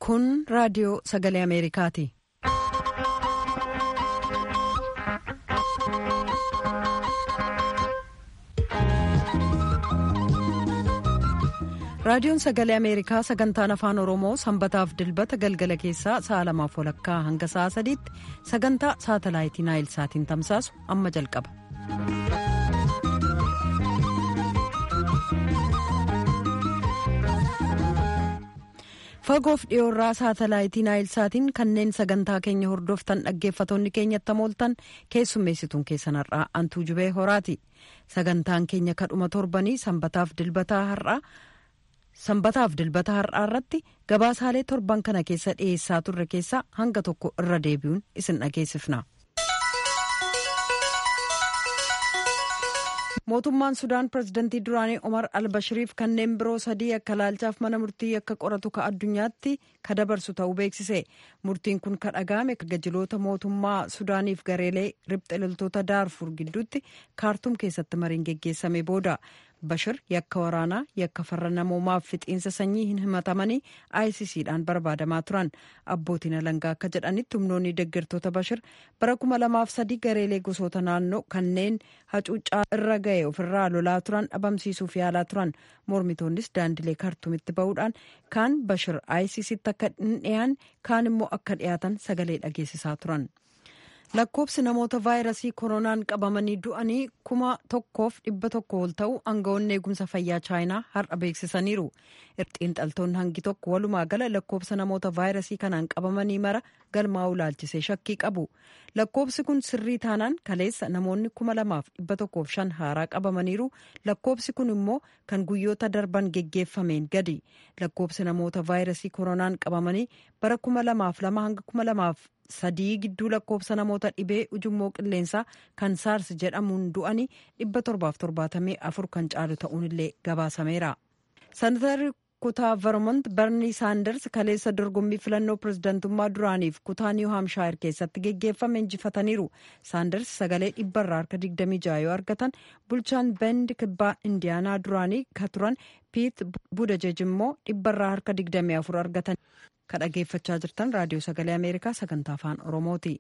Kun raadiyoo sagalee Ameerikaati. Raadiyoon sagalee Ameerikaa sagantaan afaan Oromoo sanbataaf dilbata galgala keessaa sa'a lamaaf walakkaa hanga sa'a sadiitti sagantaa saatalaayitii Naayilsaatiin tamsaasu amma jalqaba. Fagoof dhiyoorraa saatalaayitii Naayilsaatiin kanneen sagantaa keenya hordoftan dhaggeeffatoonni keenyatti mooltan keessummeessituun keessan har'aa Antuu Jubee Horaati. Sagantaan keenya kadhuma torbanii sanbataaf dilbataa har'aa. sanbataaf dilbata har'aa irratti gabaasaalee torban kana keessa dhiyeessaa turre keessaa hanga tokko irra deebi'uun isin dhageessifna. mootummaan sudaan pirezidantii duraanii omar albashiriif kanneen biroo sadii akka laalchaaf mana murtii akka qoratu ka addunyaatti ka dabarsu ta'uu beeksise murtiin kun ka dhaga'ame gajiloota mootummaa sudaaniif gareelee ribxe loltoota daarfur gidduutti kaartuum keessatti mariin geggeessame booda. bashir yakka waraanaa yakka farra namoomaaf fixiinsa sanyii hin himatamanii ICCdhaan barbaadamaa turan abbootiin alangaa akka jedhanitti humnoonni deeggartoota bashir bara kuma lamaaf sadii gareelee gosoota naannoo kanneen hacuuccaa irra ga'e ofirraa lolaa turan dhabamsiisuuf yaalaa turan mormitoonnis daandilee kaartuumitti ba'uudhaan kaan bashir ICCtti akka hin dhiyaanne kaan immoo akka dhiyaatan sagalee dhageessisaa turan. lakkoobsi namoota vaayirasii koronaan qabamanii du'anii kuma tokkoof dhibba tokko ol ta'u aangawoonni eegumsa fayyaa chaayinaa har'a beeksisaniiru xiinxaltoonni hangi tokko walumaa gala lakkoobsa namoota vaayirasii kanaan qabamanii mara galmaa'uu laalchisee shakkii qabu lakkoobsi kun sirrii taanaan kaleessa namoonni kuma lamaaf dhibba tokkoof shan haaraa qabamaniiru lakkoobsi kun immoo kan guyyoota darban geggeeffameen gadi lakkoobsi namoota vaayirasii koronaan qabamanii bara kuma lamaaf lama hanga kuma lamaaf sadii gidduu lakkoobsa namoota dhibee ujummoo qilleensaa kan saars jedhamuun du'anii dhibba torbaaf torbaatamii afur kan caalu ta'uun illee gabaasameera. Senatarri kutaa vermont barnii saanders kaleessa dorgommii filannoo pirezidantummaa duraaniif kutaa niiw haamshaayir keessatti geggeeffame injifataniiru saanders sagalee dhibbarraa harka 26 yoo argatan bulchaan bend kibbaa indiyaanaa duraanii ka turan piit budajej immoo dhibbarraa harka 24 argatan ka dhageeffachaa jirtan raadiyoo sagalee ameerikaa sagantaa afaan oromooti.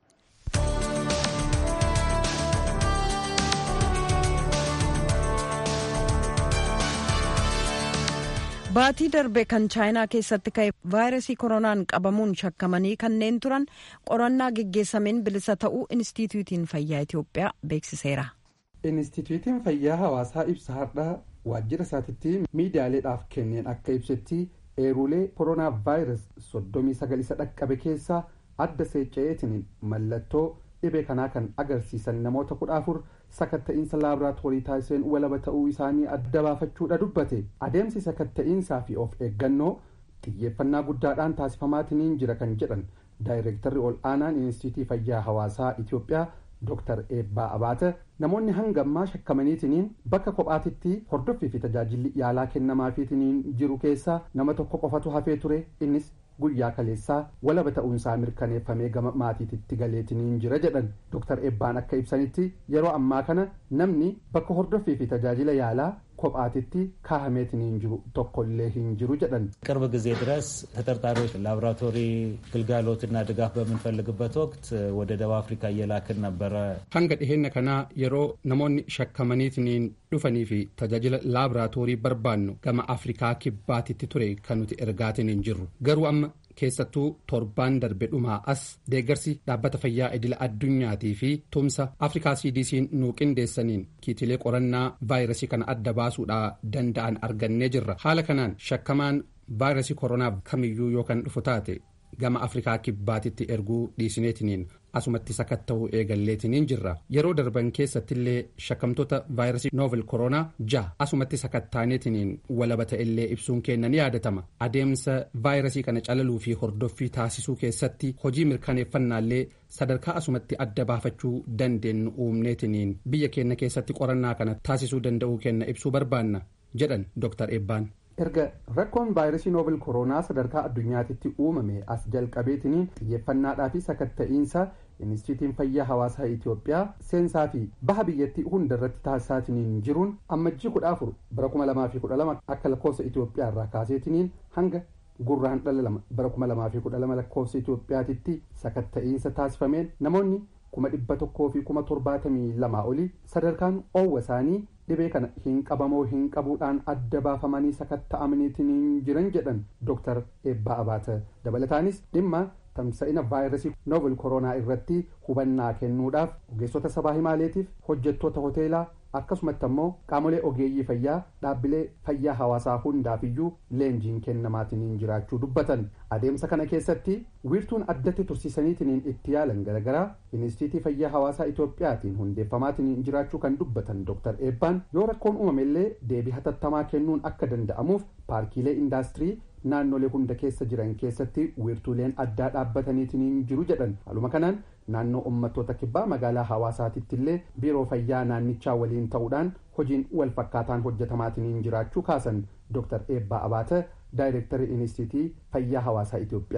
baatii darbe kan chaayinaa keessatti ka'e vaayirasii koronaan qabamuun shakkamanii kanneen turan qorannaa geggeessameen bilisa ta'uu inistituutiin fayyaa itiyoophiyaa beeksiseera. inistituutiin fayyaa hawaasaa ibsa har'aa waajjira isaatitti miidiyaaleedhaaf kenneen akka ibsetti eerulee koronaa vaayirasii soddomii sagal isa dhaqqabe keessaa adda seecca'eetiin mallattoo dhibee kanaa kan agarsiisan namoota kudha afur sakatta'iinsa laaboraatoorii taasiseen walaba ta'uu isaanii adda baafachuudha dubbate adeemsi sakatta'iinsaa fi of eeggannoo xiyyeeffannaa guddaadhaan taasifamaatiin jira kan jedhan daayireektarri ol aanaan inistiitii fayyaa hawaasaa itiyoophiyaa dooktar eebbaa abaata namoonni hanga ammaa shakkamaniitiniin bakka kophaatitti hordoffii fi tajaajilli yaalaa kennamaafiitiniin jiru keessaa nama tokko qofatu hafee ture innis guyyaa kaleessaa walaba ta'uunsaa mirkaneeffamee gama maatiititti galeetiniin jira jedhan dooktar eebbaan akka ibsanitti yeroo ammaa kana namni bakka hordoffii fi tajaajila yaalaa kophaatitti kaahameetiniin jiru tokkollee hin jiru jedhan ቅርብ ጊዜ ድረስ ተጠርጣሪዎች ላቦራቶሪ ግልጋሎትና ድጋፍ በምንፈልግበት ወቅት ወደ ደቡብ አፍሪካ እየላክን ነበረ hanga dhiheenya kanaa yeroo namoonni shakkamaniitiniin dhufanii fi tajaajila laaboraatoorii barbaannu gama afrikaa kibbaatitti ture kan nuti ergaatiniin jirru garuu amma keessattuu torbaan darbe dhumaa as deeggarsi dhaabbata fayyaa idila addunyaatii fi tumsa afrikaa cdc'n nuu qindeessaniin kiitilee qorannaa vaayirasii kana adda baasuudha danda'an argannee jirra haala kanaan shakkamaan vaayirasii koronaaf kamiyyuu yoo kan dhufu taate gama afrikaa kibbaatitti erguu dhiisineetiniin asumatti sakatta'uu eegalleetiniin jirra yeroo darban keessattillee shakkamtoota vaayirasii noovil koronaa ja'a asumatti sakattaaneetiniin walaba ta'ellee ibsuun keenya ni yaadatama adeemsa vaayirasii kana calaluu fi hordoffii taasisuu keessatti hojii mirkaneeffannaallee sadarkaa asumatti adda baafachuu dandeenyu uumneetiniin biyya keenya keessatti qorannaa kana taasisuu danda'uu keenya ibsuu barbaanna jedhan dooktar eebbaan. erga rakkoon vaayirasii noobel koronaa sadarkaa addunyaatitti uumame as jalqabeetiniin xiyyeeffannaadhaa fi sakatta'iinsa inistiitiin fayyaa hawaasaa itiyoophiyaa seensaa fi baha biyyattii hunda irratti taasisaatiniin jiruun ammajjii kudha afur bara kuma lamaa fi kudha lama akka lakkoofsa itiyoophiyaa irraa kaaseetiniin hanga gurraan dhala lama bara kuma lamaa fi kudha lama lakkoofsa Itoophiyaatitti sakatta'iinsa taasifameen namoonni kuma dhibba tokkoo fi kuma torbaatamii lamaa olii sadarkaan oowwa isaanii dhibee kana hin qabamoo hin qabuudhaan adda baafamanii sakatta'amaniitiin jiran jedhan Dr. Eebbaa Abaata dabalataanis dhimma tamsa'ina vaayirasii novel koronaa irratti hubannaa kennuudhaaf ogeessota sabaa himaaleetiif hojjettoota hoteelaa akkasumatti ammoo qaamolee ogeeyyii fayyaa dhaabbilee fayyaa hawaasaa hundaafiyyuu leenjiin kennamaatiin jiraachuu dubbatan adeemsa kana keessatti wiirtuun addatti tursiisaniitiin itti yaalan garagaraa inistiitii fayyaa hawaasaa itoophiyaatiin hundeeffamaatiin jiraachuu kan dubbatan dr eebbaan yoo rakkoon uumamellee deebii hatattamaa kennuun akka danda'amuuf paarkiilee indaastirii naannolee hunda keessa jiran keessatti wiirtuuleen addaa dhaabbataniitiin jiru jedhan haaluma kanaan naannoo uummattoota kibbaa magaalaa hawaasaatitti illee biiroo fayyaa naannichaa waliin ta'uudhaan hojiin wal fakkaataan hojjetamaatiin jiraachuu kaasan dr eebbaa abaate ዳይሬክተር ኢንስቲትዩት ፈያ ሐዋሳ ኢትዮጵያ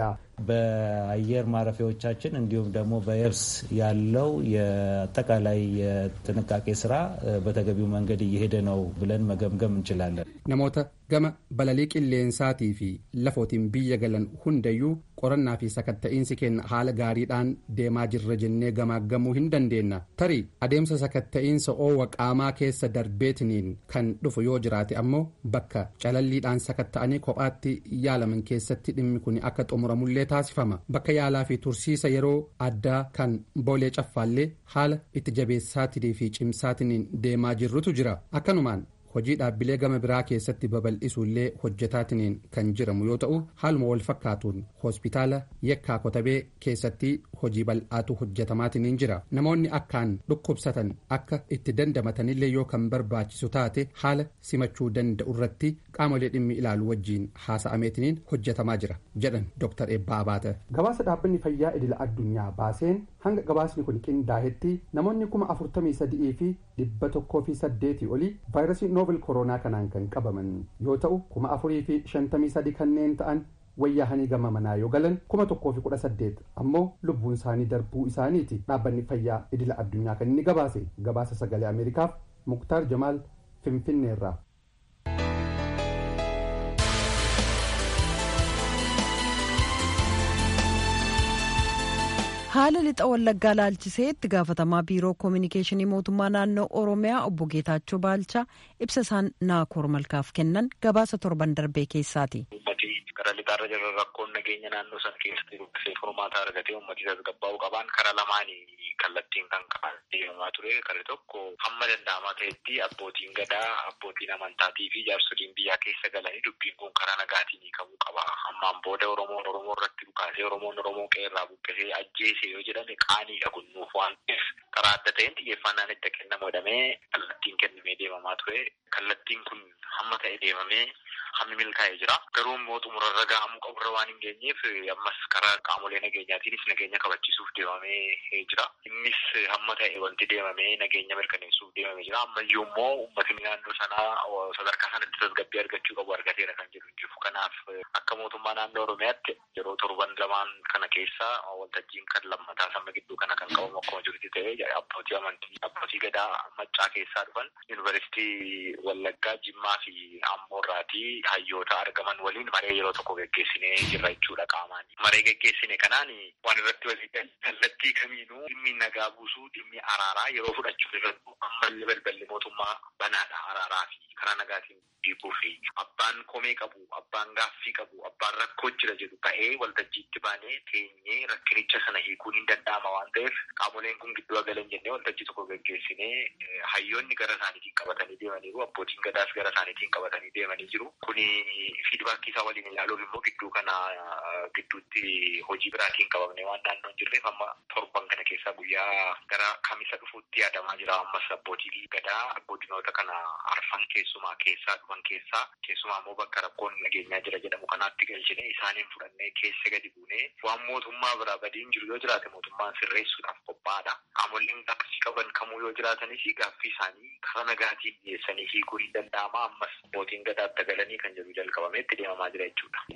በአየር ማረፊያዎቻችን እንዲሁም ደግሞ በየብስ ያለው የአጠቃላይ የጥንቃቄ ስራ በተገቢው መንገድ እየሄደ ነው ብለን መገምገም እንችላለን። namoota gama balalii qilleensaatii fi lafootiin biyya galan hundayyuu qorannaa fi sakatta'iinsi keenya haala gaariidhaan deemaa jirra jennee gamaaggamuu hin dandeenna tarii adeemsa sakatta'iinsa oowwa qaamaa keessa darbeetiniin kan dhufu yoo jiraate ammoo bakka calalliidhaan sakatta'anii kophaatti yaalaman keessatti dhimmi kun akka xumuramullee taasifama bakka yaalaa fi tursiisa yeroo addaa kan boolee caffaallee haala itti jabeessaatii fi cimsaatiniin deemaa jirrutu jira akkanumaan hojii dhaabbilee gama biraa keessatti babal'isuullee hojjetaatiniin kan jiramu yoo ta'u haaluma wal fakkaatuun hospitaala yekkaa kotabee keessatti hojii bal'aatu hojjetamaatiniin jira namoonni akkaan dhukkubsatan akka itti dandamatanillee yoo kan barbaachisu taate haala simachuu danda'u irratti qaamolee dhimmi ilaalu wajjiin haasa'ameetiniin hojjetamaa jira jedhan dr eebbaa abaate. gabaasa dhaabbanni fayyaa idila addunyaa baaseen hanga gabaasni kun qindaa'etti namoonni kuma afurtamii sadii fi dhibba tokkoo fi saddeetii olii vaayirasii noobel koronaa kanaan kan qabaman yoo ta'u kuma afurii fi shantamii sadi kanneen ta'an wayyaahanii gama manaa yoo galan kuma tokkoo fi kudha saddeet ammoo lubbuun isaanii darbuu isaaniiti dhaabbanni fayyaa idila addunyaa kan inni gabaase gabaasa sagalee ameerikaaf muktaar jamaal finfinneerraa. haala lixa wallaggaa laalchisee itti gaafatamaa biiroo koominikeeshinii mootummaa naannoo oromiyaa obbo geetaachoo baalchaa ibsa isaan naakoor malkaaf kennan gabaasa torban darbee keessaati. gara lixaarra jirra rakkoon nageenya naannoo sana keessatti dubbisee furmaata argatee uummatii tasgabbaa'uu qaban kara lamaanii kallattiin kan qaban deemamaa ture karri tokko hamma danda'amaa ta'etti abbootiin gadaa abbootiin amantaatii fi jaarsoliin biyyaa keessa galanii dubbiin kun karaa nagaatiin hiikamuu qaba hammaan booda oromoon oromoo irratti dhukaasee oromoon oromoo qeerraa buqqisee ajjeese yoo jedhame qaaniidha gunnuuf waan ta'eef karaa adda ta'een xiyyeeffannaan itti kennamu jedhamee kallattiin kennamee deemamaa ture kallattiin kun hamma ta'e deemamee hammi milkaa'ee jira garuu immoo xumurarra gahamuu qaburra waan hin geenyeef ammas karaa qaamolee nageenyaatiinis nageenya kabachiisuuf deemamee jira innis hamma ta'e wanti deemamee nageenya mirkaneessuuf deemamee jira ammayyuu immoo uummatni naannoo sanaa sadarkaa sanatti tasgabbii argachuu qabu argateera kan jedhu jiru kanaaf akka mootummaa naannoo oromiyaatti yeroo torban lamaan kana keessa waltajjiin kan lammataa sama gidduu kana kan qabamu akkuma jirutti ta'ee abbootii amantii abbootii gadaa maccaa keessaa dhufan yuunivarsiitii wallaggaa jimmaa fi ammoorraatii hayyoota argaman waliin maree yeroo tokko geggeessinee jirra jechuudha qaamaan. Maree geggeessine kanaan waan irratti walii kallattii kamiinuu dhimmi nagaa buusuu dhimmi araaraa yeroo fudhachuu irratti ammallee balballi mootummaa banaadha araaraa fi karaa nagaatiin hiikuu fi abbaan komee qabu abbaan gaaffii qabu abbaan rakkoo jira jedhu ba'ee waltajjiitti baanee teenyee rakkinicha sana hiikuun hin danda'ama waan ta'eef qaamoleen kun gidduu galan jennee waltajjii tokko geggeessinee hayyoonni gara isaaniitiin qabatanii deemaniiru abbootiin gadaas gara isaaniitiin qabatanii deemanii jiru kuni fiidbaakii isaa waliin ilaaluuf immoo gidduu kana gidduutti hojii biraatiin qabamne waan naannoo hin jirreef amma torban kana keessaa guyyaa gara kamisa dhufuutti yaadamaa jira ammas abbootii gadaa godinoota kana arfan keessumaa keessaa dhufan keessaa keessumaa immoo bakka rakkoon nageenyaa jira jedhamu kanaatti galchine isaaniin fudhannee keessa gadi buunee waan mootummaa biraa badiin jiru yoo jiraate mootummaan sirreessuudhaaf qophaa'aadha qaamoleen gaaffii qaban kamuu yoo jiraatanis gaaffii isaanii karaa nagaatiin dhiyeessanii hiikuu hin danda'ama ammas abbootiin gadaatti galanii kan jedhu jalqabamee itti deemamaa jira jechuudha. Amma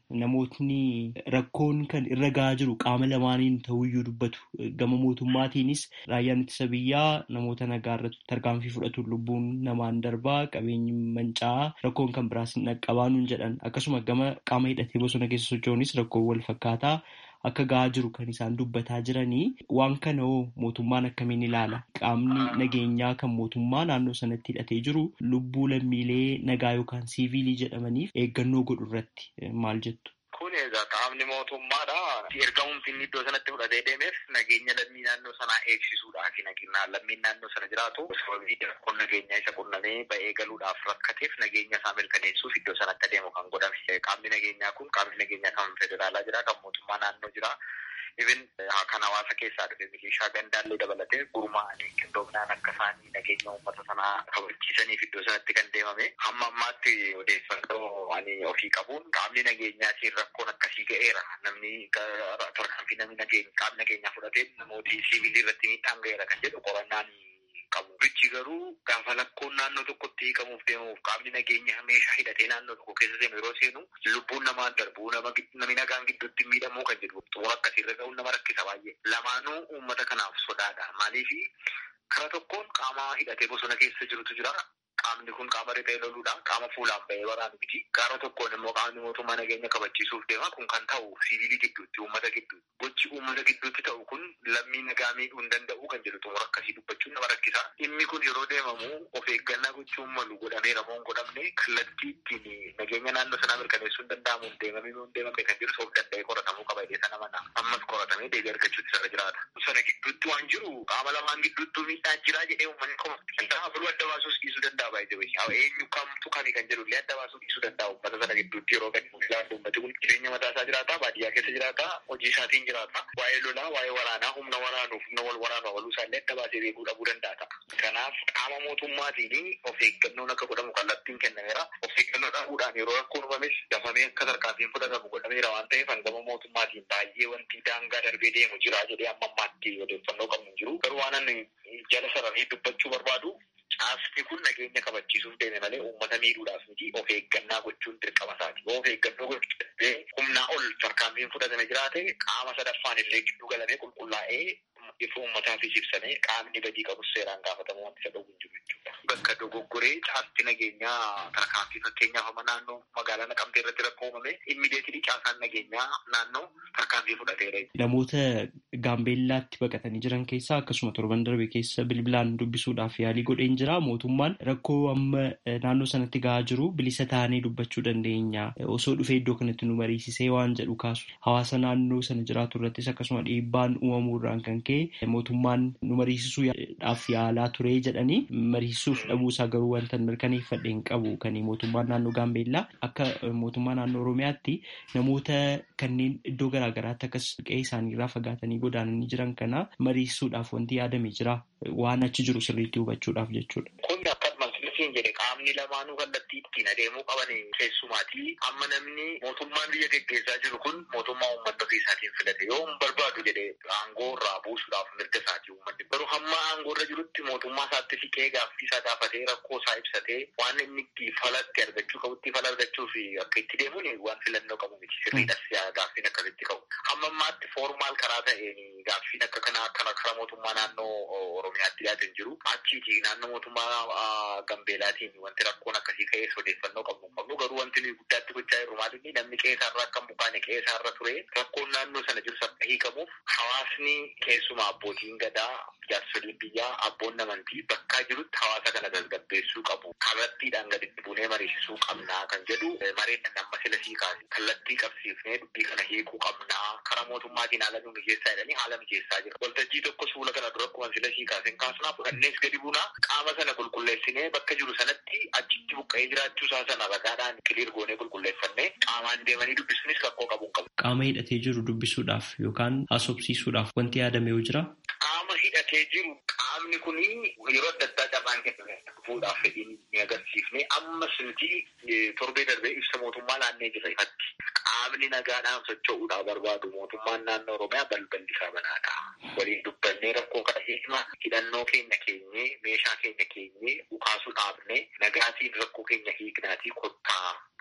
namootni rakkoon kan irra gahaa jiru qaama lamaaniin ta'uyyuu dubbatu. Gama mootummaatiinis raayyaan ittisa biyyaa namoota nagaa irratti tarkaanfii fudhatu lubbuun namaan darbaa qabeenyi manca'aa rakkoon kan biraas hin dhaqqabaanuun jedhan akkasuma gama qaama hidhatee bosona keessa socho'uunis rakkoon wal fakkaataa akka gahaa jiru kan isaan dubbataa jiranii waan kana hoo mootummaan akkamiin ilaala qaamni nageenyaa kan mootummaa naannoo sanatti hidhatee jiru lubbuu lammiilee nagaa yookaan siiviilii jedhamaniif eeggannoo godhu irratti maal jettu. Kun egaa qaamni mootummaadha. Ergamumti inni iddoo sanatti fudhatee deemeef nageenya lammii naannoo sanaa eegsisuudhaaf nageenya lammiin naannoo sana jiraatu sababii rakkoon nageenyaa isa qunnamee ba'ee galuudhaaf rakkateef nageenya isaa mirkaneessuuf iddoo sanatti adeemu kan godhame. Qaamni nageenyaa kun qaamni nageenyaa kan federaalaa jira kan mootummaa naannoo jira. Ibin kan hawaasa keessaa dhufe milishaa gandaallee dabalatee gurmaa'anii qindoominaan akka isaanii nageenya uummata sanaa kabachiisaniif iddoo sanatti kan deemame hamma ammaatti odeeffannoo ani ofii qabuun qaamni nageenyaatiin rakkoon akkasii ga'eera namni tarkaanfii namni nageenya qaamni nageenyaa fudhatee namooti siivilii irratti miidhaan ga'eera kan jedhu qorannaan qabu. Bichi garuu gaafa lakkoon naannoo tokkotti hiikamuuf deemuuf qaamni nageenya meeshaa hidhatee naannoo tokko keessa seenu yeroo seenu lubbuun namaan darbuu namni nagaan gidduutti miidhamuu kan jedhu xumura akkasiirra ga'uun nama rakkisa baay'ee. Lamaanuu uummata kanaaf sodaadha. Maaliif kara tokkoon qaama hidhatee bosona keessa jirutu jira. Qaamni kun qaama riphee loluudha. Qaama fuulaan ba'ee waraanu miti. Gaara tokkoon immoo qaamni mootummaa nageenya kabachiisuuf deema. Kun kan ta'u siviilii gidduutti, uummata gidduutti. Gochi uummata gidduutti ta'u kun lammii nagaa miidhuu hin danda'u kan jedhu xumura akkasii dubbachuun nama rakkisa. Dhimmi kun yeroo deemamu of eeggannaa gochuun malu godhameera moo hin godhamne kallattii ittiin nageenya naannoo sanaa mirkaneessuu hin danda'amu hin deemamee moo hin deemamne kan jedhu of danda'ee qoratamuu qaba jedhee sana mana. Ammas qoratamee deebii argachuutti sana jiraata. Sana gidduutti waan jiru qaama lamaan gidduutti miidhaan jira jedhee uummanni qofa. Kanaaf firuu adda baasuus dhiisuu danda'a. eenyu kamtu kami kan jedhu illee adda baasuu dhiisuu danda'a uummata sana gidduutti yeroo gadi ilaalu uummati kun jireenya mataa isaa jiraata baadiyyaa keessa jiraata hojii isaatiin jiraata waa'ee lolaa waa'ee waraanaa humna waraanuuf humna wal waraanuu waluu isaallee adda baasee beekuu dhabuu danda'a kanaaf qaama mootummaatiin of eeggannoon akka godhamu kallattiin kennameera of eeggannoo dhabuudhaan yeroo rakkoon uumames dafamee akka tarkaanfiin fudhatamu godhameera waan ta'eef hangama mootummaatiin baay'ee wanti daangaa darbee deemu jira jedhee amma ammaatti odeeffannoo qabnu jiru garuu waan ani jala sararee dubbachuu barbaadu caasni kun nageenya kabachiisuuf deeme malee uummata miidhuudhaaf miti of eeggannaa gochuun dirqama isaati. Yoo of eeggannoo gochuu humnaa ol tarkaanfiin fudhatame jiraate qaama sadaffaan illee gidduu galamee qulqullaa'ee ifa uummataafis ibsamee qaamni badii qabus seeraan gaafatamu wanti isa dhowwu hin jiru jechuudha. Bakka dogoggoree caasti nageenyaa tarkaanfii fakkeenyaaf amma naannoo magaalaa naqamtee irratti rakkoo uumame immideetilii caasaan nageenyaa naannoo tarkaanfii fudhateera. Namoota gaambeellaatti baqatanii jiran keessaa akkasuma torban darbe keessa bilbilaan dubbisuudhaaf yaalii godheen jira. Mootummaan rakkoo amma naannoo sanatti gahaa jiru bilisa taanee dubbachuu dandeenya. Osoo dhufee iddoo kanatti nu mariisisee waan jedhu kaasu. Hawaasa naannoo sana jiraatu irrattis akkasuma dhiibbaan uumamuu irraan kan ka'e mootummaan nu mariisisuudhaaf yaalaa ture jedhanii mariisisuuf dhabuusaa garuu wanta mirkaneeffadhe hin qabu kan mootummaan naannoo gaambeellaa akka mootummaa naannoo oromiyaatti namoota kanneen iddoo garaagaraatti akkas qe'ee isaaniirraa fagaatanii godaananii jiran kana mariisisuudhaaf wanti yaadame jira waan achi jiru sirriitti hubachuudhaaf jechuudha. Kun akka masliisiin jedhe qaamni lamaanuu kallattii ittiin adeemuu qaban keessumaati amma namni mootummaan biyya geggeessaa jiru kun mootummaa uummata ofii isaatiin filate yoo hin barbaadu jedhe aangoo irraa buusuudhaaf mirga isaati uummanni garuu hamma aangoo irra jirutti mootummaa isaatti siqee gaaffii isaa gaafatee rakkoo isaa ibsatee waan inni itti falatti argachuu qabutti fala argachuu fi akka itti deemuun waan filannoo qabu miti sirriidhas gaaffiin akkasitti qabu hamma ammaatti foormaal karaa ta'een gaaffiin akka kanaa akkana karaa mootummaa naannoo oromiyaatti dhiyaatan jiru achiiti naannoo mootummaa gambeelaatiin wanti rakkoon akkasii ka'ees odeeffannoo qabnu qabnu garuu wanti nuyi guddaatti gochaa jirru maalinni namni qeessaarraa akka bukaane qeessaarra ture rakkoon naannoo sana jiru akka hiikamuuf hawaasni keessumaa abbootiin gadaa jaarsoliin biyyaa abboon amantii bakkaa jirutti hawaasa kana tasgabbeessuu qabu kallattiidhaan gaditti buunee mariisisuu qabnaa kan jedhu mareedhaan amma sila sii kaase kallattii qabsiifnee dubbii kana hiikuu qabnaa karaa mootummaatiin haala nu mijeessaa jedhanii haala mijeessaa jira waltajjii tokko suula kana dura akkuma sila sii kaaseen kaasnaa fudhannees gadi buunaa qaama sana qulqulleessinee bakka jiru sanatti achitti buqqa'ee jiraachuu isaa sana ragaadhaan kiliir goonee qulqulleeffannee qaamaan deemanii dubbisuunis rakkoo qabu qabu. Qaama hidhatee jiru dubbisuudhaaf yookaan haasofsiisuudhaaf wanti yaadame yoo jira. Qaama hidhatee jiru qaamni kun yeroo adda addaa carraan kenname fuudhaaf fedhiin ni agarsiifne ammas nuti torbee darbee ibsa mootummaa laannee jira ifatti. Qaamni nagaadhaan socho'uudhaaf barbaadu mootummaan naannoo Oromiyaa balballi isaa banaadha. Waliin dubbannee rakkoo kana hiikna hidhannoo keenya keenyee meeshaa keenya keenyee dhukaasuu dhaabne nagaatiin rakkoo keenya hiiknaatii kottaa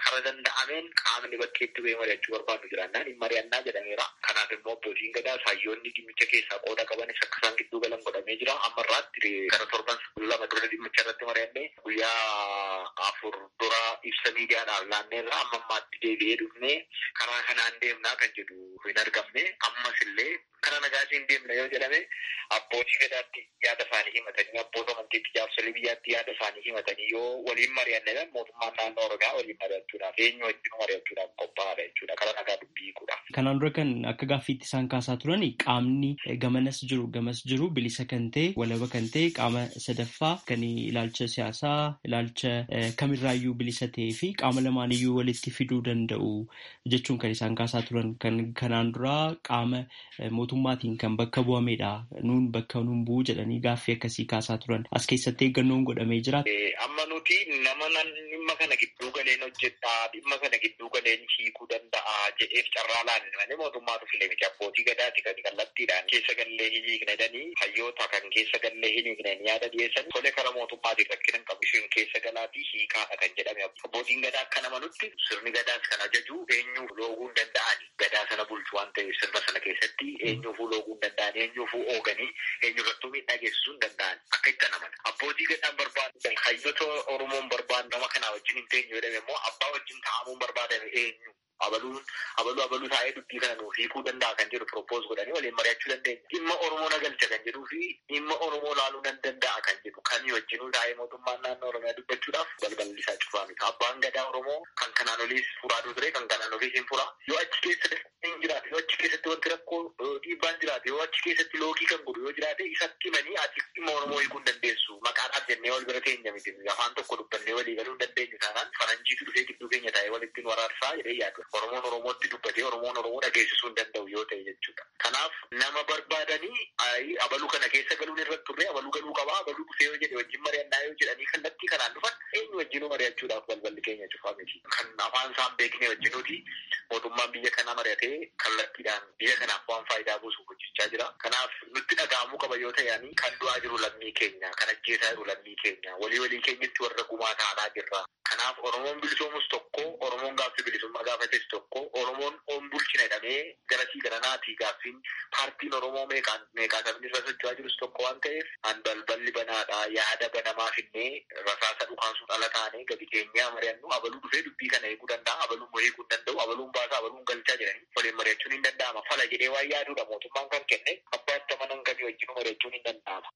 kara danda'ameen qaamni bakkeetti bu'ee mari'achuu barbaadu jiraannaan hin mari'annaa jedhameera. Kanaaf immoo abbootiin gadaa saayyoonni dhimmicha keessaa qooda qabanis akka isaan gidduu galan godhamee jira. Amma irraatti gara torban lama dura dhimmicha irratti mari'annee guyyaa afur dura ibsa miidiyaadhaaf laanneerra amma ammaatti deebi'ee dhufnee karaa kanaan deemnaa kan jedhu hin argamne ammas illee karaa nagaatiin deemna yoo jedhame abbootii gadaatti yaada isaanii himatanii abboota amantiitti jaarsolii biyyaatti yaada isaanii himatanii yoo waliin mari'anne mootummaan naannoo oromiyaa waliin mari'achuudhaaf eenyu wajjin mari'achuudhaaf qophaa'aadha jechuudha karaa nagaa dubbii hiikuudhaaf. Kanaan dura kan akka gaaffiitti isaan kaasaa turan qaamni gamanas jiru gamas jiru bilisa kan ta'e walaba kan ta'e qaama sadaffaa kan ilaalcha siyaasaa ilaalcha kamirraayyuu bilisa ta'ee fi qaama lamaaniyyuu walitti fiduu danda'u jechuun kan isaan kaasaa turan kan kanaan dura qaama mootummaatiin kan bakka bu'amedha nuun bakka nuun bu'u jedhanii gaaffii akkasii kaasaa turan as keessatti eeggannoon godhamee jira. Amma nuti nama dhimma kana gidduu galeen hojjedhaa dhimma kana gidduu galeen hiikuu danda'a jedheef carraa laanne malee mootummaatu filee miti abbootii gadaati kan kallattiidhaan keessa gallee hin hiiknedanii hayyoota kan keessa gallee hin hiiknen yaada dhiyeessan tole kara mootummaatiin rakkina hin qabu isheen keessa galaatii hiikaadha kan jedhame abbootiin gadaa akka namanutti sirni gadaas kan ajaju eenyuuf looguu hin danda'ani gadaa sana bulchu waan ta'eef sirna sana keessatti eenyuufuu looguu hin danda'an eenyuufuu ooganii eenyurrattuu miidhaa geessisuu hin danda'an akka itti amana abbootii gadaan barbaadu hayyoota oromoon barbaadu nama kanaa wajjin hin teenyu jedhame immoo abbaa wajjin taa'amuun barbaadame eenyu abaluun abaluu abaluu taa'ee dubbii kana nuuf hiikuu danda'a kan jedhu propos godhanii waliin mari'achuu dandeenya. Dhimma Oromoo nagalcha kan jedhuu fi dhimma Oromoo laaluu nan danda'a kan jedhu kamii wajjinuu taa'ee mootummaan naannoo Oromiyaa dubbachuudhaaf balballi isaa cufaa miti. Abbaan gadaa Oromoo kan kanaan oliis furaa ture kan kanaan oliis hin furaa. Yoo achi keessa hin jiraate yoo achi keessatti wanti rakkoo dhiibbaan jiraate yoo achi keessatti loogii kan godhu yoo jiraate isatti himanii ati dhimma Oromoo hiikuu hin dandeessu. Maqaadhaaf jennee wal bira teenya miti. Afaan tokko dubbannee walii galuu hin dandeenyu taanaan faranjiitu dhufee gidduu keenya taa'ee walitti waraarsaa jedhee yaadu. Oromoon Oromootti dubbatee Oromoon Oromoo dhageessisuu hin danda'u yoo ta'e jechuudha. Kanaaf nama barbaadanii abaluu kana keessa galuun irratti turre abaluu galuu qabaa abaluu dhufee yoo jedhe wajjin mari'annaa yoo jedhanii kallattii kanaan dhufan eenyu wajjinuu mari'achuudhaaf balballi keenya cufaa miti. Kan afaan isaan beekne wajjinuuti mootummaan biyya kanaa mari'atee kallattiidhaan biyya kanaaf waan faayidaa buusuuf hojjechaa jira. Kanaaf nutti dhaga'amuu qaba yoo ta'e kan du'aa jiru lammii keenya kan ajjeesaa jiru lammii keenya walii walii keenyatti warra gumaa taanaa jirra. Kanaaf Oromoon bilisoomus tokko Oromoon gaaffii bilisummaa gaafates tokko Oromoon on bulchina jedhamee garasii garanaatii gaaffiin paartiin Oromoo meeqaan meeqaa sabni irra socho'aa jirus tokko waan ta'eef an balballi banaadha yaada banamaa finnee rasaasa dhukaasuun ala taanee gadi keenyaa mari'annu abaluu dhufee dubbii kana eeguu danda'a abaluun eeguu hin danda'u abaluun baasaa abaluun galchaa jedhanii waliin mari'achuun hin danda'ama fala jedhee waan yaaduudha mootummaan kan kenne abbaatti amanan kamii wajjin mari'achuun hin danda'ama.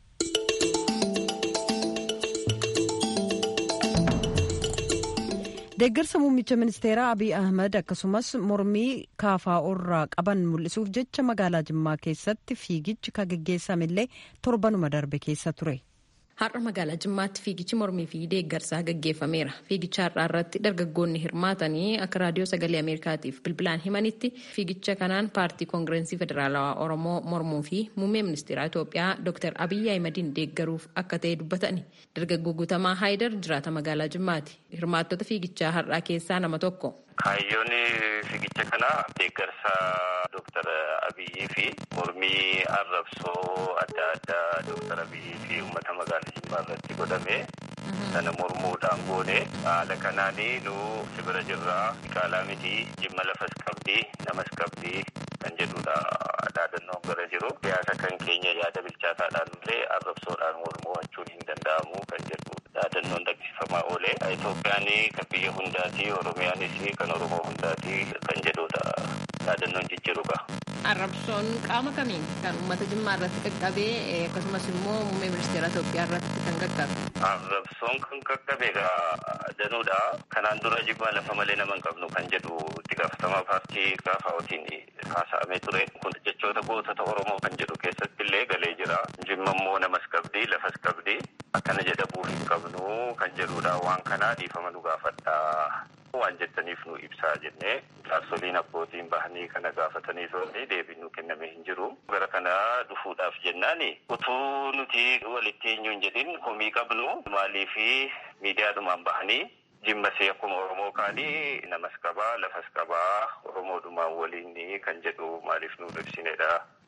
deeggarsa muummicha ministeeraa abiy ahmed akkasumas mormii kaafaa'oo irraa qaban mul'isuuf jecha magaalaa jimmaa keessatti fiigichi kan geggeessamillee torbanuma darbe keessa ture. Har'a magaalaa Jimmaatti fiigichi mormii fi deeggarsaa gaggeeffameera. Fiigicha har'aa irratti dargaggoonni hirmaatanii akka raadiyoo sagalee Ameerikaatiif bilbilaan himanitti fiigicha kanaan paartii koongireensii federaalawaa Oromoo mormuu fi muummee ministeeraa Itoophiyaa Dr. Abiyyi Ahimadiin deeggaruuf akka ta'e dubbatani. Dargaggoo Guutamaa Haayidar jiraata magaalaa Jimmaati. Hirmaattota fiigichaa har'aa keessaa nama tokko. Kaayyoon fiigicha kanaa deeggarsa Dr. Abiyyii fi mormii arrabsoo adda addaa Dr. Abiyyii fi uummata magaalaa Jimmaa irratti godhame sana mormuudhaan goone haala kanaanii nu sibira jirraa qaalaa miti jimma lafas qabdi namas qabdi kan jedhudha dhaadannoon gara jiru siyaasa kan keenya yaada bilchaataadhaan malee arrabsoodhaan mormuun hin danda'amu kan jedhu dhaadannoon dhaggeeffamaa oole Itoophiyaan kan biyya hundaati Oromiyaanis kan Oromoo hundaati kan jedhudha dhaadannoon jijjiiruudha. Arrabsoon qaama kamiin kan uummata jimmaa irratti qaqqabee akkasumas immoo muummee ministeera Itoophiyaa irratti kan qaqqabe. Arrabsoon kan qaqqabe danuudha. Kanaan dura jimmaa lafa malee nama hin qabnu kan jedhu itti gaafatamaa paartii kaafa'ootiin haasa'amee ture. Kun jechoota gootota Oromoo kan jedhu keessatti illee galee jira. Jimma immoo namas qabdi lafas qabdi. Akkana jedhamuu hin qabnu kan jedhudha. Waan kanaa dhiifama nu gaafadha. waan jettaniif nu ibsaa jennee jaarsoliin abbootiin bahanii kana gaafatanii turre deebiin nu kenname hin jiru. Gara kana dhufuudhaaf jennaan utuu nuti walitti eenyu hin jedhin komii qabnu maaliif miidiyaadhumaan bahanii jimmasee akkuma Oromoo kaanii namas qabaa lafas qabaa Oromoodhumaan waliin kan jedhu maaliif nu ibsinedha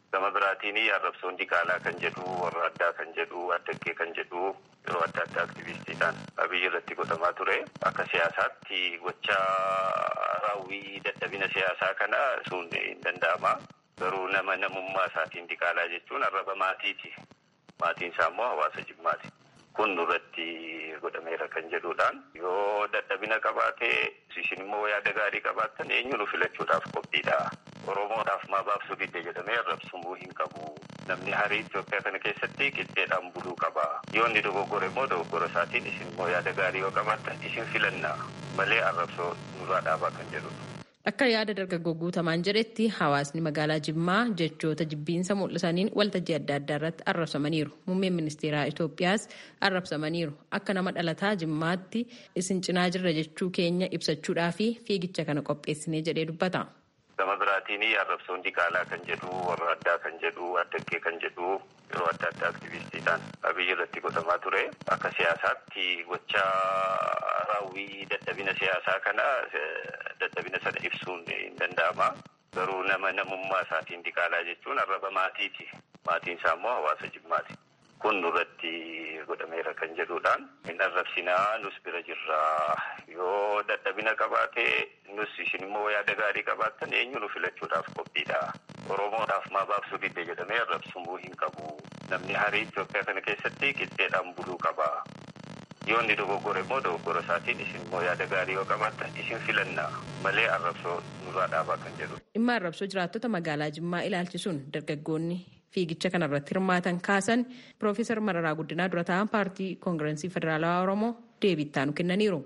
Gama biraatiin arrabsoon diqaalaa kan jedhu warra addaa kan jedhu addaggee kan jedhu yeroo adda addaa aktivistiidhaan abiyyi irratti godhamaa ture. Akka siyaasaatti gocha raawwii dadhabina siyaasaa kana sun hin danda'ama. Garuu nama namummaa isaatiin diqaalaa jechuun arraba maatiiti. Maatiin isaa immoo hawaasa jimmaati. Kun nurratti godhameera kan jedhuudhaan yoo dadhabina qabaate isin immoo yaada gaarii qabaattan eenyuun filachuudhaaf qophiidha. Oromootaaf maa baabsuu didde jedhamee arrabsamuu hin qabu. Namni harii Itoophiyaa kana keessatti qixxeedhaan buluu qaba. Yoo inni dogoggore immoo dogoggora isaatiin isin immoo yaada gaarii yoo qabaattan isin filanna malee arrabsoo nurraa dhaabaa kan jedhudha. Akka yaada dargaggoo guutamaan jedhetti hawaasni magaalaa Jimmaa jechoota jibbiinsa mul'isaniin waltajjii adda addaa irratti arrabsamaniiru. Muummeen ministeeraa Itoophiyaas arrabsamaniiru. Akka nama dhalataa Jimmaatti isin cinaa jirra jechuu keenya ibsachuudhaa fi fiigicha kana qopheessinee jedhee dubbata. Gama biraatiin arrabsoon diqaalaa kan jedhu warra addaa kan jedhu addaggee kan jedhu yeroo adda addaa aktivistiidhaan abiyyi irratti godhamaa ture. Akka siyaasaatti gocha raawwii dadhabina siyaasaa kana dadhabina sana ibsuun hin danda'ama. Garuu nama namummaa isaatiin diqaalaa jechuun arraba maatiiti. Maatiin isaa immoo hawaasa jimmaati. Kun nurratti godhameera kan jedhuudhaan hin arrabsinaa nus bira jirraa yoo dadhabina qabaate nus isin immoo yaada gaarii qabaattan eenyuun filachuudhaaf qophiidha. Oromootaaf maa baabsuu didde jedhamee arrabsamuu hin qabu. Namni harii Itoophiyaa kana keessatti qixxeedhaan buluu qaba. Yoo inni dogoggore immoo dogoggora isaatiin isin immoo yaada gaarii yoo qabaattan isin filanna malee arrabsoo nurraa dhaabaa kan jedhudha. Dhimma arrabsoo jiraattota magaalaa Jimmaa ilaalchisuun dargaggoonni fiigicha kanarratti hirmaatan kaasan Piroofeesar Mararaa Guddinaa dura ta'an paartii koongirensii federaalawaa Oromoo deebii ittaanu kennaniiru.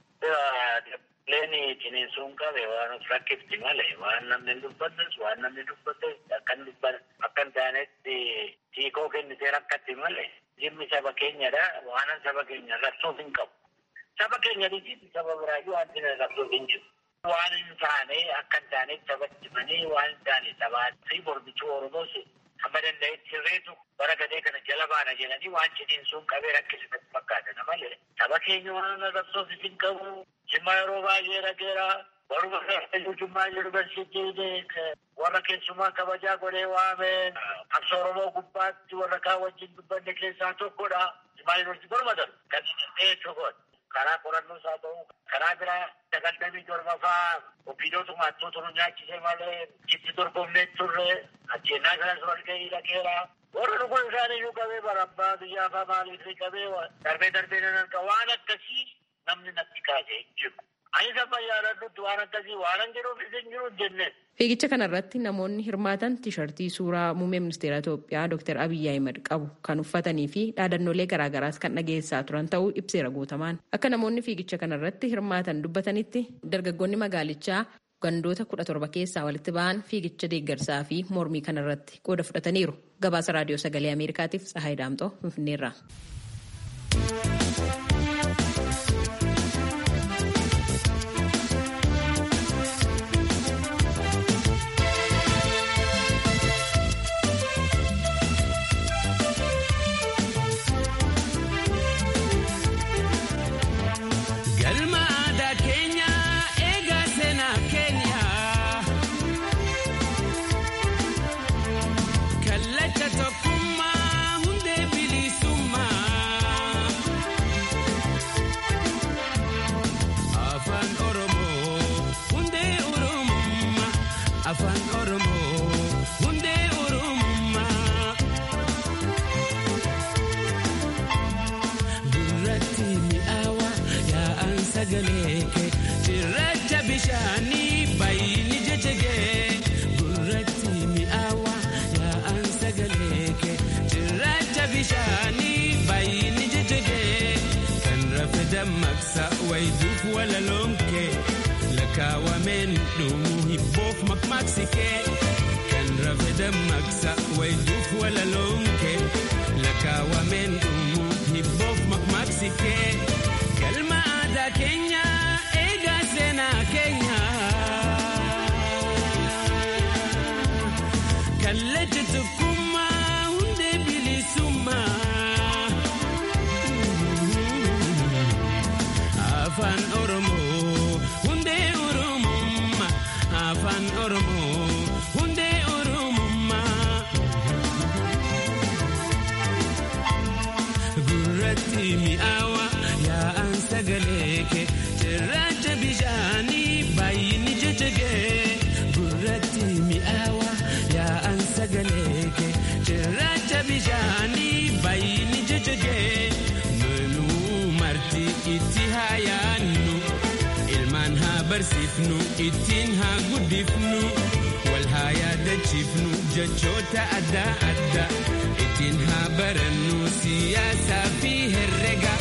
Leeni ciniinsuun qabe waan of rakkifti malee waan namni dubbatus waan namni dubbate akkan dubban akkan taanetti hiikoo kennitee rakkatti malee jimmi saba keenyadha waan saba keenya rabsuuf hin qabu. Saba keenya dhiisitti saba biraayyuu wanti rabsuuf hin jiru. Waan hin taane akka hin taanetti sabatti himanii waan hin taane sabaatti mormituu Oromoos hamma danda'etti sirreetu bara gadee kana jala baana jedhanii waan ciniinsuun qabee rakkisifatti fakkaatan malee saba keenya waan rabsuuf hin qabu. Jimmaa yeroo baay'ee dhageera. Warra Jimmaa yuunivarsiitiin warra keessumaa kabajaa godhee waame qabsa Oromoo gubbaatti warra kaan wajjin dubbanne keessaa tokkodha. Jimmaa yuunivarsiitii gormatan kan inni tokkodha. Karaa qorannoos haa ta'u karaa biraa sagaltamii torbaffaa ofiidootu maattuu turu nyaachisee malee itti dorgomnee turre ajjeennaa kanas wal gahii dhageera. Warra dhuguun isaanii iyyuu qabee barabbaa biyyaa afaa maaliif qabee darbee darbee nan arga waan akkasii namni natti kaasee hin jiru. Ani sama yaadadhutti waan akkasii waan hin jiruuf isin jiru jenne. Fiigicha kanarratti namoonni hirmaatan tiishartii suuraa muummee ministeera Itoophiyaa Dr. Abiyyi Ahimad qabu kan uffatanii fi dhaadannoolee garaagaraas kan dhageessaa turan ta'uu ibseera guutamaan. Akka namoonni fiigicha kanarratti hirmaatan dubbatanitti dargaggoonni magaalichaa gandoota kudha torba keessaa walitti ba'an fiigicha deeggarsaa fi mormii kanarratti qooda fudhataniiru. Gabaasa raadiyoo sagalee Ameerikaatiif Tsahaay Daamxoo Finfinneerraa. Cirracha bishaanii baay'inni jajjagee gurratti mi'aawa yaa'an sagaleeke cirracha bishaanii baay'inni jajjagee kan rafe dammaqsa wayituuf walaloonke lakkaawameen dhumuu hibboof makmaaksike kan rafe dammaqsa wayituuf walaloonke lakkaawameen dhumuu hibboof makmaaksike galma aadaa keenya eegaa seenaa keenya kallacha tokkummaa hundee bilisummaa afaan oromoo hundee oromummaa afaan oromoo hundee oromummaa sagalee kee cirracha bishaanii baay'inni jajjagee gurratti mi'aawa yaa'an sagalee kee cirracha bishaanii baay'inni jajjagee manuu marti itti haa yaannu ilmaan haa barsiifnu ittiin haa guddifnu wal haa yaadachiifnu jechoota adda addaa ittiin haa barannu siyaasaa fi herrega.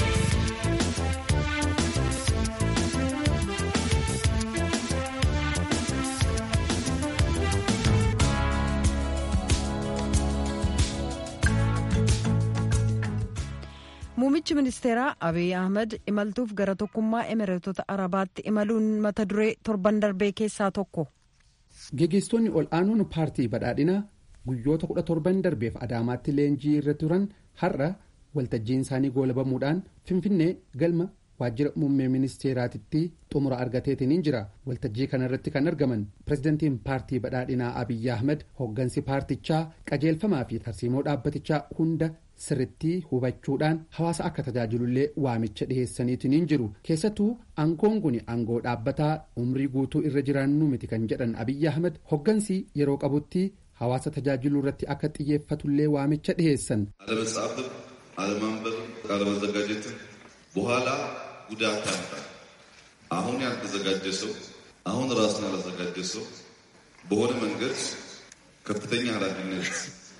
Muummichi ministeeraa Abiy Ahmed imaltuuf gara tokkummaa Emireetota Arabaatti imaluun mata duree torban darbee keessaa tokko. Gaggeessitoonni ol aanuun paartii badhaadhinaa guyyoota kudha torban darbeef Adaamaatti leenjii irra turan har'a waltajjiin isaanii goolabamuudhaan Finfinnee galma waajjira muummee ministeeraatitti xumura argateetiin jira. Waltajjii kanarratti kan argaman pirezidantiin paartii badhaadhinaa Abiy Ahmed hooggansi paartichaa qajeelfamaa fi tarsiimoo dhaabbatichaa hunda sirritti hubachuudhaan hawaasa akka tajaajilullee waamicha dhiheessaniitiin jiru keessattuu aangoon kun aangoo dhaabbataa umrii guutuu irra jiraannu miti kan jedhan abiyyi ahmed hoggansi yeroo qabutti hawaasa tajaajiluu irratti akka xiyyeeffatullee waamicha dhiheessan. አለመጻፍም አለማንበብም አለመዘጋጀትም በኋላ ጉዳት ያመጣል። አሁን ያልተዘጋጀ ሰው አሁን ራሱን ያላዘጋጀ ሰው በሆነ መንገድ ከፍተኛ ኃላፊነት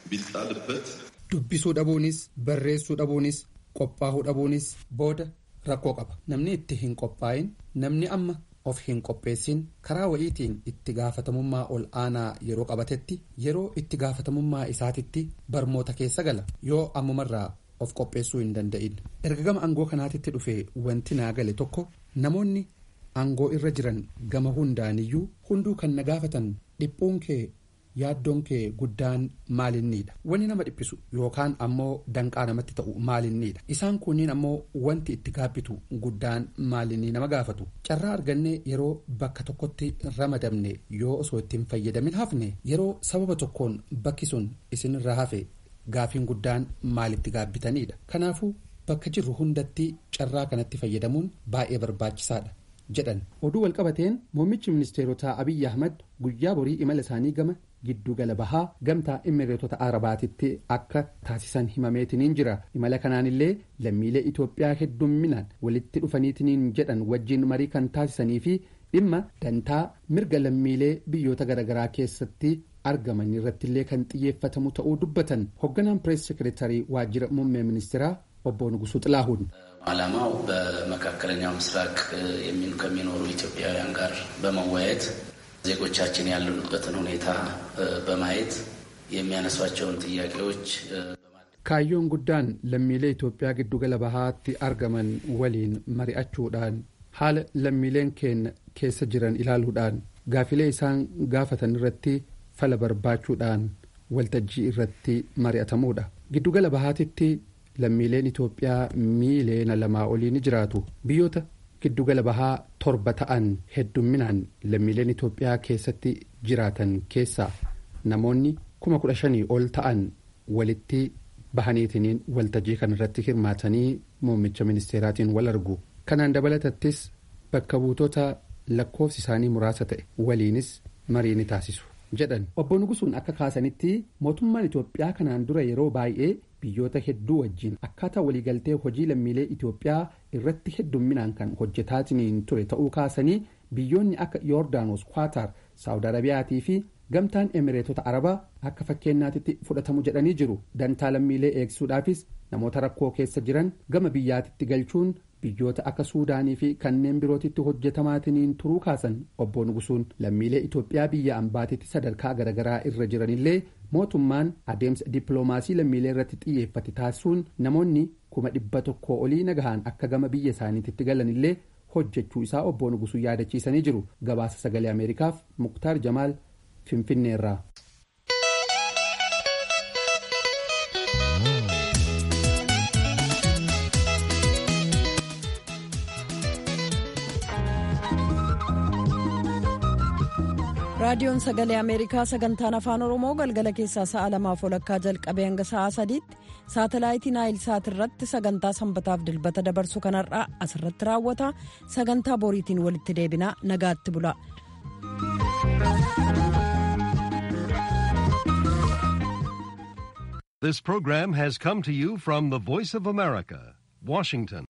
ቢጣልበት dubbisuu dhabuunis barreessuu dhabuunis qophaa'uu dhabuunis booda rakkoo qaba namni itti hin qophaa'in namni amma of hin qopheessin karaa wa'iitiin itti gaafatamummaa ol aanaa yeroo qabatetti yeroo itti gaafatamummaa isaatitti barmoota keessa gala yoo ammumarraa of qopheessuu hin danda'in erga gama aangoo kanaatitti dhufee wanti naa gale tokko namoonni aangoo irra jiran gama hundaaniyyuu hunduu kan na gaafatan dhiphuun kee yaaddoon kee guddaan maalinniidha wanni nama dhiphisu yookaan ammoo danqaa namatti ta'u maalinniidha isaan kunniin ammoo wanti itti gaabbitu guddaan maalinnii nama gaafatu carraa argannee yeroo bakka tokkotti ramadamne yoo osoo ittiin fayyadamin hafne yeroo sababa tokkoon bakki sun isinirra hafe gaafiin guddaan maalitti gaabbitaniidha kanaafuu bakka jirru hundatti carraa kanatti fayyadamuun baay'ee barbaachisaadha. jedhan oduu walqabateen muummichi ministeerotaa abiyyi ahmad guyyaa borii imala isaanii gama giddu gala bahaa gamtaa imireetota arabaatitti akka taasisan himameetiniin jira imala kanaanillee lammiilee itoophiyaa heddumminaan walitti dhufaniitiniin jedhan wajjiin marii kan taasisanii fi dhimma dantaa mirga lammiilee biyyoota garaagaraa keessatti argaman irrattillee kan xiyyeeffatamu ta'uu dubbatan hoogganaan pirees sekereetarii waajjira muummee ministeeraa obbo Nugusuu Xilaahuun. ዓላማው በመካከለኛው ምስራቅ ከሚኖሩ ኢትዮጵያውያን ጋር በመወያየት ዜጎቻችን ያሉበትን ሁኔታ በማየት የሚያነሷቸውን ጥያቄዎች kaayyoon guddaan lammiilee Itoophiyaa giddugala bahaatti argaman waliin mari'achuudhaan haala lammiileen keenya keessa jiran ilaaluudhaan gaafilee isaan gaafatan irratti fala barbaachuudhaan waltajjii irratti mari'atamuudha giddugala bahaatitti lammiileen Itoophiyaa miiliyoona lamaa olii ni jiraatu biyyoota giddugala bahaa torba ta'an heddumminaan lammiileen Itoophiyaa keessatti jiraatan keessaa namoonni kuma kudha shanii ol ta'an walitti bahaniitiniin waltajjii kanarratti hirmaatanii muummicha ministeeraatiin wal argu kanaan dabalatattis bakka buutota lakkoofsi isaanii muraasa ta'e waliinis marii ni taasisu jedhan obbo Nugusuun akka kaasanitti mootummaan Itoophiyaa kanaan dura yeroo baay'ee biyyoota hedduu wajjiin akkaataa waliigaltee hojii lammiilee Itoophiyaa irratti heddumminaan kan hojjetaatiniin ture ta'uu kaasanii biyyoonni akka yoordaanos kwaatar saawud arabiyaatii fi gamtaan emireetota arabaa akka fakkeenyaatitti fudhatamu jedhanii jiru dantaa lammiilee eegsisuudhaafis namoota rakkoo keessa jiran gama biyyaatitti galchuun biyyoota akka suudaanii fi kanneen birootitti hojjetamaatiniin turuu kaasan obbo Nugusuun lammiilee Itoophiyaa biyya ambaatitti sadarkaa garaagaraa irra jiranillee mootummaan adeemsa dippiloomaasii lammiilee irratti xiyyeeffate taasisuun namoonni kuma dhibba tokkoo olii nagahaan akka gama biyya isaaniitti galanillee hojjechuu isaa obbo Nugusuu yaadachiisanii jiru gabaasa sagalee ameerikaaf muktaar jamaal finfinneerraa. raadiyoon sagalee ameerikaa sagantaan afaan oromoo galgala keessaa sa'a lamaaf walakkaa jalqabee hanga sa'a sadiitti saatalaayitii naayil saat irratti sagantaa sanbataaf dilbata dabarsu kanarraa asirratti raawwata sagantaa boriitiin walitti deebinaa nagaatti bula. This program has come to you from the Voice of America, Washington.